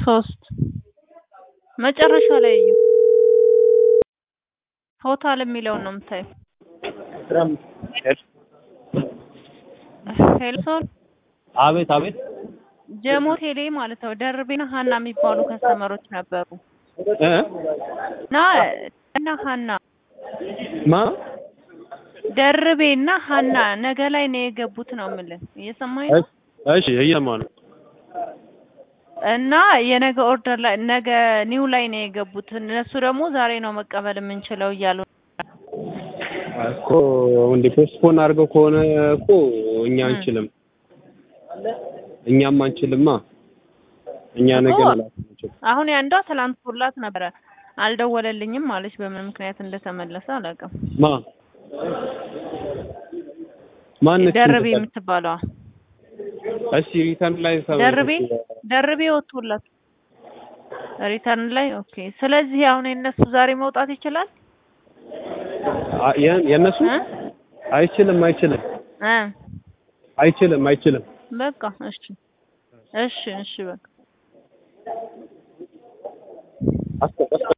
ሶስት መጨረሻ ላይ እዩ። ቶታል የሚለውን ነው የምታየው። ሄሎ ሶል አቤት አቤት ጀሞ ቴሌ ማለት ነው። ደርቤና ሀና የሚባሉ ከስተመሮች ነበሩ እ እና እና ሀና ማ ደርቤ እና ሀና ነገ ላይ ነው የገቡት ነው የምልህ። እየሰማኝ ነው? እሺ እየሰማሁ ነው። እና የነገ ኦርደር ላይ ነገ ኒው ላይ ነው የገቡት። እነሱ ደግሞ ዛሬ ነው መቀበል የምንችለው እያሉ እኮ እንደ ፖስትፖን አድርገው ከሆነ እኮ እኛ አንችልም፣ እኛም አንችልማ። እኛ ነገ እኮ መላክ አንችልም። አሁን ያንዷ ትላንት ሁላት ነበረ አልደወለልኝም ማለች። በምን ምክንያት እንደተመለሰ አላውቅም። ማ ማነች? ደርቤ የምትባለዋ እሺ ሪተርን ላይ ተመለሰች። ደርቤ ደርቤ ወጥቶላት ሪተርን ላይ ኦኬ። ስለዚህ አሁን የነሱ ዛሬ መውጣት ይችላል አ- የ- የእነሱ እ አይችልም አይችልም እ አይችልም አይችልም። በቃ እሺ እሺ እሺ በቃ አስተ- አስተ-